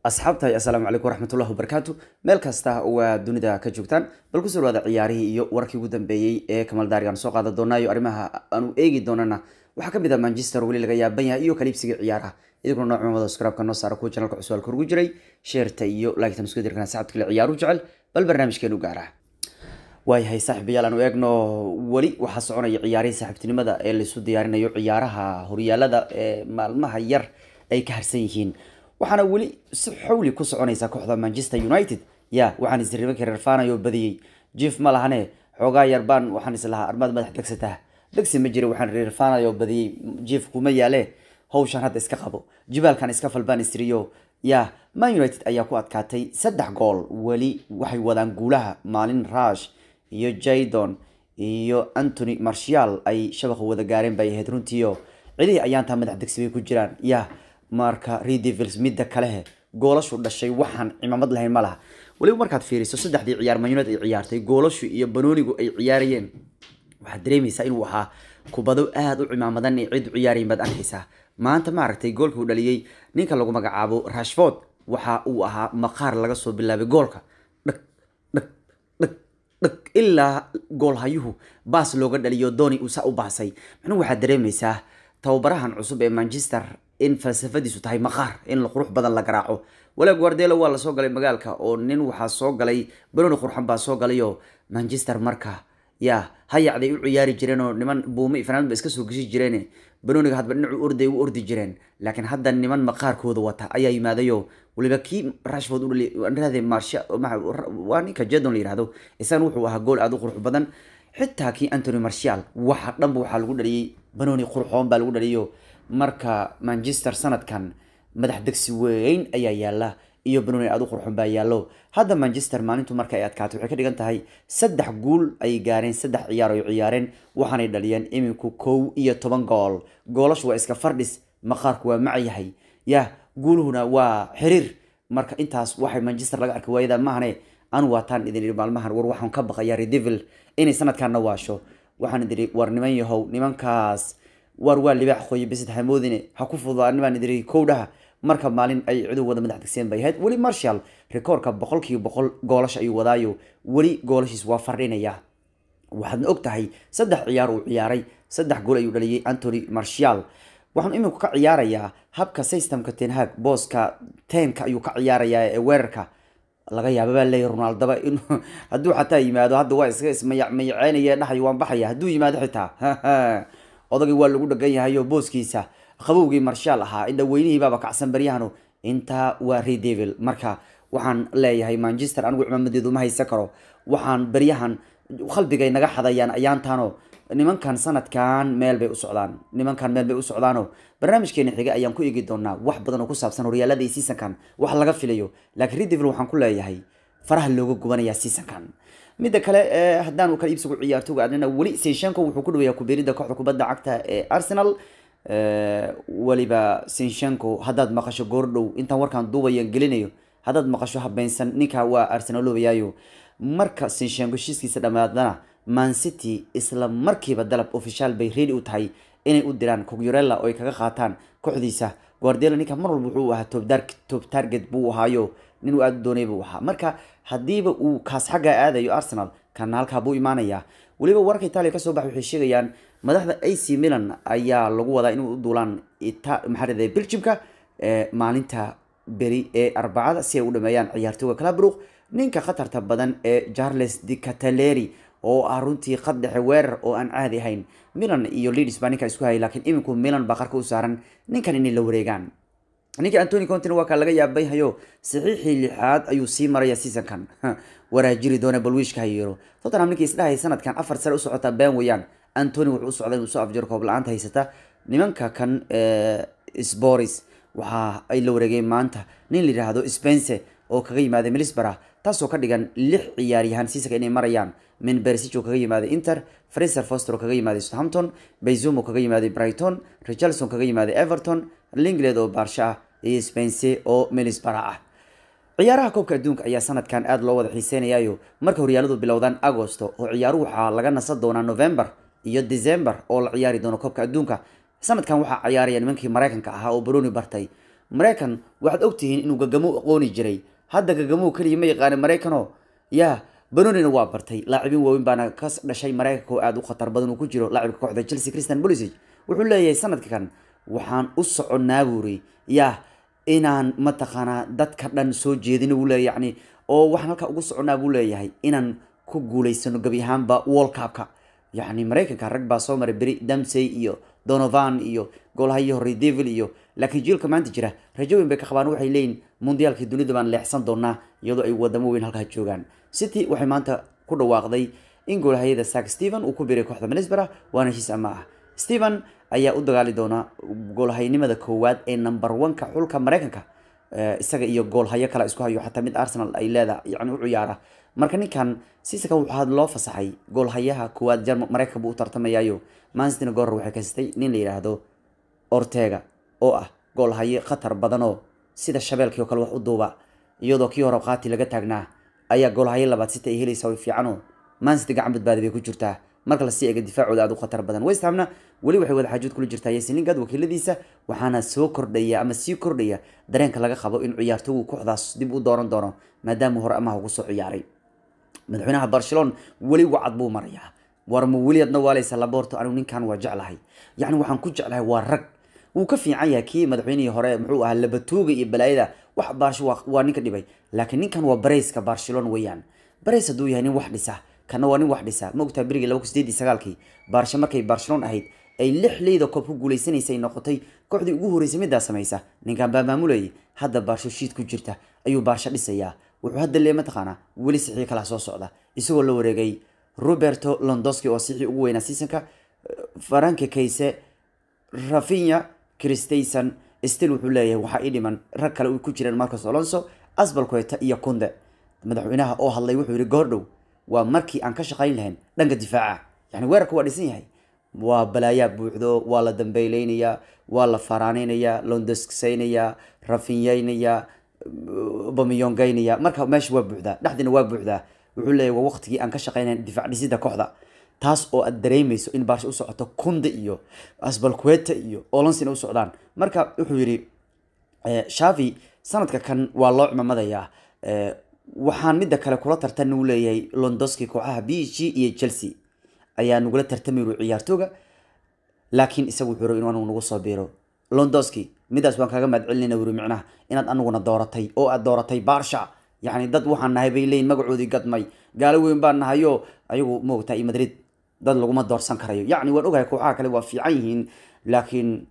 asxaabtahay assalaamu calaykum waraxmatullahi wabarakaatu meel kasta waa dunida ka joogtaan bal kusoo dhawaada ciyaarihii iyo warkii ugu dambeeyey ee kamal daari aan soo qaadan doonaayo arrimaha aanu eegi doonana waxaa ka mid ah manchester weli laga yaaban yahay iyo kaliibsiga ciyaaraha idinkuna nooc cumada skraabka noo saara kuwa janalka cusub halka ugu jiray sheerta iyo laagtan isku dirkana saxabta kale ciyaaru jecel bal barnaamijkeenu gaara waayahay saaxiibayaal aanu eegno weli waxaa soconaya ciyaarihii saaxiibtinimada ee laisu diyaarinayo ciyaaraha horyaalada ee maalmaha yar ay ka harsan yihiin waxaana weli si xawli ku soconaysa kooxda manchester united ya waxaan isribanka reerfaanayo badiyey jief ma lahane xoogaa yarbaan waxaan islahaa armaad madax degsataa degsi ma jira waxaan reerfaanayo badiyey jief kuma yaale hawshan hadda iska qabo jibaalkan iska falbaan isriyo ya man united ayaa ku adkaatay saddex gool weli waxay wadaan guulaha maalin rush iyo jaydon iyo antony marshal ay shabaqa wada gaareen bay ahayd runtiio cidihii ayaantaa madax degsi bay ku jiraan ya marka redevils midda kalehe goolashu dhashay waxaan cimaamad lahayn ma laha weliba markaad fiiriso saddexdii ciyaar man united ay ciyaartay goolashu iyo banoonigu ay ciyaarayeen waxaad dareemaysaa inuu ahaa kubado aada u cimaamadan ee cid u ciyaarayin baad arkaysaa maanta maaragtay goolka uu dhaliyey ninka lagu magacaabo rashford waxa uu ahaa maqaar laga soo bilaabay goolka dhag dhag dhag dhag ilaa goolhayuhu baas looga dhaliyo doni uu saa u baasay macnuhu waxaad dareemaysaa tababarahan cusub ee manchester in falsafadiisu tahay maqaar in qurux badan la garaaco walaag guardelo waa lasoo galay magaalka oo nin waxaa soo galay banoni qurxan baa soo galayo manchester marka ya hayacday u ciyaari jireen oo niman buume iyo fanaanad ba iska soo geshi jireen banoniga hadba dhinacu orday u ordi jireen laakiin hadda niman maqaarkooda wata ayaa yimaadayo waliba kii rashford u dhali marsha waa ninka jadon la yihahdo isagana wuxuu ahaa gool aada u qurux badan xitaa kii antony marshal waxa dhanba waxaa lagu dhaliyey banoni qurxoon baa lagu dhaliyo marka manchester sanadkan madax degsi weyn ayaa yaala iyo banoni aada u qurxoon baa yaallo hadda manchester maalintu marka ay adkaatay waxay ka dhigan tahay saddex guul ay gaareen saddex ciyaar ay ciyaareen waxaanay dhaliyeen iminku kow iyo toban gool goolashu waa iska fardhis maqaarku waa macyahay ya guuluhuna waa xiriir marka intaas waxay manchester laga arkay waayada maahane anu waataan idin idhi maalmahan war waxaan ka baqayaa redevil inay sanadkaana waasho waxaan idin idhi war niman yahow nimankaas war waa libaax qoye bisid hamoodine ha ku fududaan baan idin idhi kowdhaha marka maalin ay cidu wada madax degseen bay ahayd weli marshal rekoorka boqolkiiba boqol goolasha ayuu wadaayo weli goolashiis waa fardhinaya waxaadna og tahay saddex ciyaar uu ciyaaray saddex gool ayuu dhaliyey antony marshal waxaan iminku ka ciyaarayaa habka systemka tenhag booska tenka ayuu ka ciyaarayaa ee weerarka laga yaaba baa leeyahy ronaldaba in hadduu xataa yimaado hadda waa iska ismayaceynaya dhahay waan baxaya hadduu yimaado xitaa odagii waa lagu dhagan yahayo booskiisa qabowgii marshaal ahaa indha weynihiibaaba kacsan baryahanu intaa waa redevil marka waxaan leeyahay manchester anigu cimaamadeedu ma haysan karo waxaan baryahan qalbigay naga xadayaan ayaantaano nimankan sanadkan meel bay u socdaan nimankan meel bay u socdaano barnaamijkeena xiga ayaan ku eegi doonaa wax badan oo ku saabsan horyaalada iyo seasonkan wax laga filayo laakiin redevil waxaan ku leeyahay faraha looga gubanayaa seasonkan midda kale haddaan kala iibsigu ciyaartoga adnina weli sinshenko wuxuu ku dhaweeyaa kubeerida kooxda kubadda cagta ee arsenal weliba sinshenko haddaad maqasho goordhow intaan warkaan duubayan gelinayo haddaad maqasho habeynsan ninka waa arsenaloobayaayo marka sinshenko heshiiskiisa dhammaadana man city isla markiiba dalab official bay ready u tahay inay u diraan cogyurella oo ay kaga qaataan kooxdiisa guardelo ninka mar walba wuxuu ahaa top target buu ahaayo nin uu aada doonay buu ahaa marka haddiiba uu kaas xagga aadayo arsenal kana halkaa buu imaanayaa weliba wararka itaaliya kasoo baxa waxay sheegayaan madaxda ac milan ayaa lagu wadaa inuu u duulaan maxaa belgiumka maalinta beri ee arbacada si ay u dhameeyaan ciyaartooga calabruq ninka khatarta badan ee charles de cataleri oo ah runtii qad dhexe weerar oo aan caadi ahayn milan iyo leeds baa ninka isku hayay laakiin iminku milan baa qarka u saaran ninkan inay la wareegaan ninka antony contin waa kaa laga yaabay hayo saxiixii lixaad ayuu sii maraya seasonkan waraajiri doona balwiishka hayiro tottenham ninkii isdhahay sanadkan afar sare u socotaa been weeyaan antony wuxuu u socday inuu soo afjiro koob la-aanta haysata nimanka kan sporis waxa ay la wareegeen maanta nin la yidhaahdo spence oo kaga yimaaday milisbara taasoo ka dhigan lix ciyaaryahaan seasonka inay marayaan min bersic oo kaga yimaaday inter fraser foster oo kaga yimaaday southampton bayzum oo kaga yimaaday brighton richardson kaga yimaaday everton linglet oo baarsha ah iyo spence oo milisbara ah ciyaaraha koobka adduunka ayaa sanadkan aada loo wada xiiseynayayo marka horyaaladu bilowdaan agosto oo ciyaaruhu waxaa laga nasan doonaa november iyo december oo la ciyaari doono koobka adduunka sanadkan waxaa ciyaaraya nimankii mareykanka ahaa oo baroni bartay maraykan waxaad ogtihiin inuu gagamo aqooni jiray hadda gagamow keliya ma yaqaana maraykanoo yaa banonina waa bartay laacibin waaweyn baana ka dhashay maraykanka oo aada u khatar badan uu ku jiro laacibka kooxda chelsea christian bolisig wuxuu leeyahay sanadkan waxaan u soconnaa buuri yaa inaan mataqaanaa dadka dhan soo jeedina buu leeyahy yani oo waxaan halkaa ugu soconnaa buu leeyahay inaan ku guulaysano gebi ahaanba world cupka yacni maraykanka rag baa soo maray beri damsey iyo donovan iyo goolhayi horey devil iyo laakiin jiilka maanta jira rajo weyn bay ka qabaan waxay leeyihin mundiyaalkii dunida baan leexsan doonaa iyadoo ay wadamo weyn halkaa joogaan city waxay maanta ku dhawaaqday in goolhayada sak stephen uu ku biray kooxda minisbera waana heshiis ama ah stephen ayaa u dagaali doona goolhaynimada koowaad ee number one-ka xulka maraykanka isaga iyo goolhayo kale isku hayo xataa mid arsenal ay leedahay yani u ciyaara marka ninkan sisaka waxaa loo fasaxay goolhayaha koowaad jarm maraykanka buu u tartamayaayo manstina goor waxay kasitay nin la yidhaahdo ortega oo ah goolhaye khatar badanoo sida shabeelkii oo kale wax u duuba iyadoo kii hore qaati laga taagnaa ayaa goolhaye labaad sita ay helaysa way fiicanoo mansity gacan badbaadi bay ku jirtaa marka lasii eega difaacooda aada u khatar badan westhamna weli waxay wada xaajood kula jirtaa yasin lingard wakiiladiisa waxaana soo kordhaya ama sii kordhaya dareenka laga qabo in ciyaartoygu kooxdaas dib u dooran doono maadaama hore amaha ugu soo ciyaaray madaxweynaha barcelona weli wacad buu marayaa warma weli adna waalaysa laborto anigu ninkan waa jeclahay yacni waxaan ku jeclahay waa rag wuu ka fiican yahay kii madaxweynihii hore muxuu ahaa labatuuga iyo balaayada wax baarsho waa ninka dhibay laakiin ninkan waa bareyska barcelona weeyaan bareys hadduu yahay nin wax dhisa kana waa nin wax dhisa ma ogtaa berigii laba kun sideed iyo sagaalkii baarsho markay barcelona ahayd ay lix leyda koob ku guuleysanaysay noqotay kooxdii ugu horreysay middaa samaysa ninkan baa maamulayay hadda baarsho shiid ku jirta ayuu baarsho dhisayaa wuxuu hadda lee mataqaanaa weli sixii kala soo socda isagoo la wareegay roberto londoski oo sixii ugu weynaa seasonka faranke kayse rafinya christayson still wuxuu leeyahay waxaa ii dhiman rag kale u ku jireen marcos alonso asbalqueta iyo kunde madaxweynaha oo hadlay wuxuu yihi goordhow waa markii aan ka shaqayn lahayn dhanka difaaca yani weerarka waa dhisan yahay waa balaayaa buuxdo waa la dambeyleynayaa waa la faraaneynayaa londosksaynayaa rafinyeynayaa bamiyongeynaya marka meesha waa buuxdaa dhexdiina waa buuxdaa wuxuu leeyahy waa waqtigii aan ka shaqeynayn difaac dhisida kooxda taas oo aad dareemeyso in baarsha u socoto kunde iyo asbalqueta iyo olonsina u socdaan marka wuxuu yidhi shavi sanadka kan waa loo cimamadayaa waxaan midda kale kula tartana uu leeyahay londoski kooxaha b g iyo chelsea ayaa nagula tartamayru ciyaartooga laakiin isaga wuxuu raba inuu anigu nagu soo biiro londoski midaas waan kaaga mahad celinayna wuri micnaha inaad aniguna dooratay oo aad dooratay baarsha yacni dad waxaan nahay bay leeyihin magacoodii gadmay gaalo weyn baan nahayo ayagu moogtaa iyo madrid dad laguma doorsan karayo yacni waan ogahay kooxaha kale waa fiican yihiin laakiin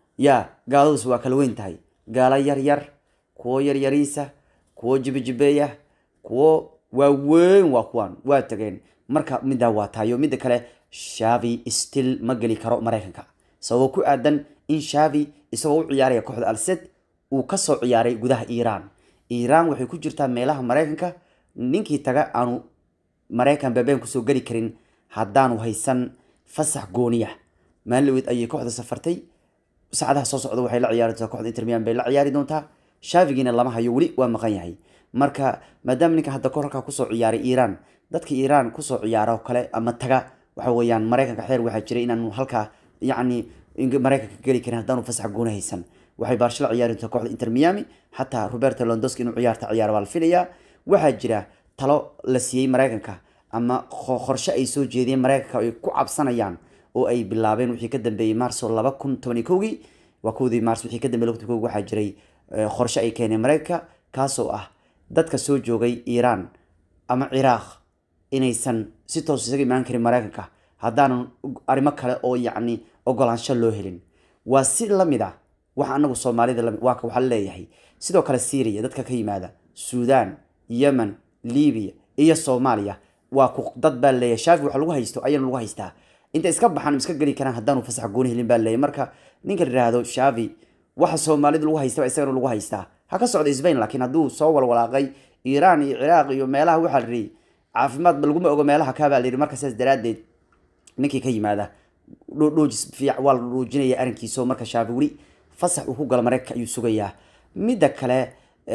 ya gaaladuus waa kala weyn tahay gaalo yar yar kuwo yaryariisa kuwo jibejibeeya kuwo waaweyn waa kuwaan waa tageen marka middaa waa tahayo midda kale shavi still ma geli karo maraykanka sababoo ku aadan in shavi isagoo u ciyaaraya kooxda alsed uu kasoo ciyaaray gudaha iiraan iiraan waxay ku jirtaa meelaha maraykanka ninkii taga aanu maraykan beebeen kusoo geli karin haddaanu haysan fasax gooniya maalin ayay kooxda safartay saacadaha soo socda waxay la ciyaari doontaa kooxda intermian bay la ciyaari doontaa shaafigiina lama hayo weli waa maqan yahay marka maadaama ninka hadda kor halkaa kusoo ciyaaray iiraan dadka iiraan kusoo ciyaaro kale ama taga waxa weeyaan maraykanka xeer waxaa jiray inaanu halkaa yacni maraykanka geli karin haddaanu fasax gooni haysan waxay baarsho la ciyaari doontaa kooxda inter miami xataa roberto londoski inuu ciyaarta ciyaaro baa la filayaa waxaa jira talo la siiyey maraykanka ama qorshe ay soo jeediyeen maraykanka ay ku cabsanayaan oo ay bilaabeen wixii ka dambeeyey marso laba kun tobani kowgii waa kowdii mars wixii ka dambeeyey kowgii waxaa jiray qorshe ay keeneen maraykanka kaasoo ah dadka soo joogay iiraan ama ciraaq inaysan si toos isaga imaan karin maraykanka haddaanan arrimo kale oo yacni ogolaansho loo helin waa si lamid ah waxa anagu soomaalida lami waa waxaa leeyahay sidoo kale syria dadka ka yimaada suudaan yemen libiya iyo soomaaliya waa ku dad baa leeyahay shaafi wax lagu haysto ayana lagu haystaa inta iska baxaan iska geli karaan haddaanu fasax gooni helin baa leeyahay marka ninka la yidhaahdo shaafi waxa soomaalida lagu haystaba isagana lagu haystaa ha ka socda sbain laakiin hadduu soo walwalaaqay iiraan iyo ciraaq iyo meelaha waxaa la yidhi caafimaadba laguma ogo meelaha kaabaa la yidhi marka sidaas daraaddeed ninkii ka yimaada dhoojis fiic waa la dhoojinaya arrinkiisoo marka shaafi weli fasax uu ku galo maraykanka ayuu sugayaa midda kale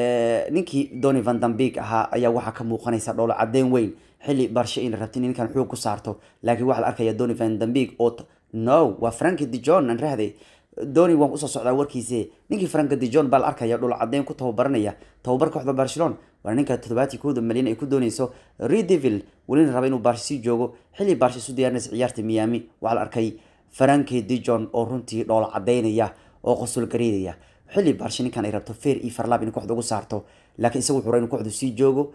ninkii doni van dambig ahaa ayaa waxaa ka muuqanaysa dhowlo caddeyn weyn xilli barshe in la rabti in ninkan xoog ku saarto laakiin waxaa la arkaya doni van dambig oo no waa franki de john aan rahday doni waan usoo socdaa warkiise ninkii franka de john baa la arkaya dhul cadeyn ku tababaranaya tababar kooxda barcelona waa ninka toddobaati kooda malyan ay ku dooneyso redevil welina raba inuu barsha sii joogo xilli barsha isu diyaarinaysa ciyaarta miami waxaa la arkay franke de john oo runtii dhoola cadeynaya oo qosul gareedaya xilli barsha ninkan ay rabto fair iyo farlab inay kooxda ugu saarto laakiin isagu wuxuu inuu kooxdu sii joogo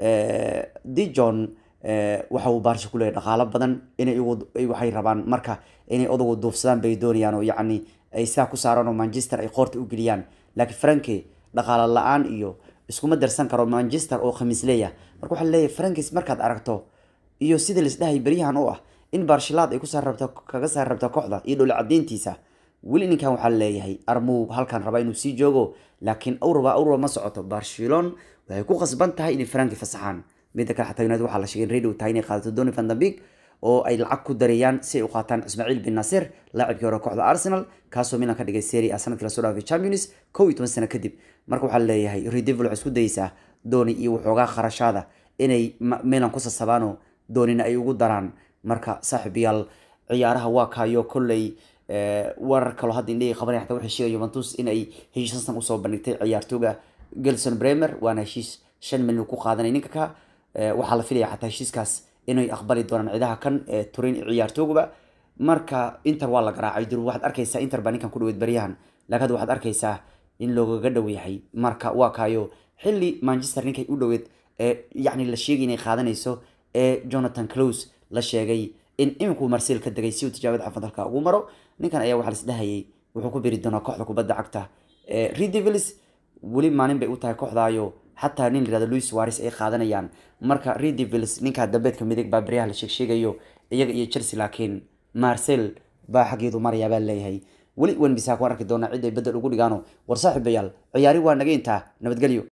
de john waxa uu baarsha ku leeyahy dhaqaalo badan inay waxay rabaan marka inay odagu duufsadaan bay doonayaan oo yacni ay sidaa ku saaraan oo manchester ay qoorta u geliyaan laakiin franke dhaqaalo la-aan iyo iskuma darsan karo manchester oo khamiis leeya marka waxaa leeyahay frankis markaad aragto iyo sida laisdhahay beryahan u ah in barshilaad ay kusaar rabto kaga saar rabto kooxda iyo dhowla cadeyntiisa weli ninkan waxaa leeyahay armuu halkan raba inuu sii joogo laakiin awraba awraba ma socoto barcelon waxay ku qasban tahay inay franki fasaxaan midda kale xataa united waxaa la sheegay in radio tahay inay qaadato doni van dambig oo ay lacag ku dareeyaan si ay u qaataan ismaaciil bin nasir laacibkii hore kooxda arsenal kaasoo milan ka dhigay serie a sanadkii lasoo dhaafay champions kow iyo toban sano kadib marka waxaa leeyahay redevil waxay isku dayeysaa dooni iyo waxoogaa kharashaada inay milan ku sasabaano doonina ay ugu daraan marka saaxiibayaal ciyaaraha waa kaayo kolley warar kaloo hadda indhahii qabanaya xataa waxay sheegaya juventus in ay heshiis san usoo bandhigtay ciyaartooga gelson bremer waana heshiis shan milyan ku qaadanay ninka ka waxaa la filaya xataa heshiiskaas inay aqbali doonaan ciidaha kan turin ciyaartooguba marka inter waa la garaacay dur waxaad arkaysaa inter baa ninkan ku dhaweyd baryahan laakiin hadda waxaad arkaysaa in loogaga dhow yahay marka waa kaayo xilli manchester ninkay u dhoweed ee yacni la sheegay inay qaadanayso ee jonathan close la sheegay in iminku marsil ka degay si uu tijaabada xafadalka ugu maro ninkan ayaa waxaa laisdhahayay wuxuu ku biri doonaa kooxda kubadda cagta redevils weli maalin bay u tahay kooxdaayo xataa nin layirahdo louis waris ay qaadanayaan marka redevils ninkaa dambeedka midig baa baryaha la sheegsheegayo iyaga iyo chelsea laakiin marcel baa xaggeedu marayaa baa leeyahay weli wan bisaa ku arki doonaa cid ay bedel ugu dhigaano war saaxiibayaal ciyaari waa naga intaa nabadgelyo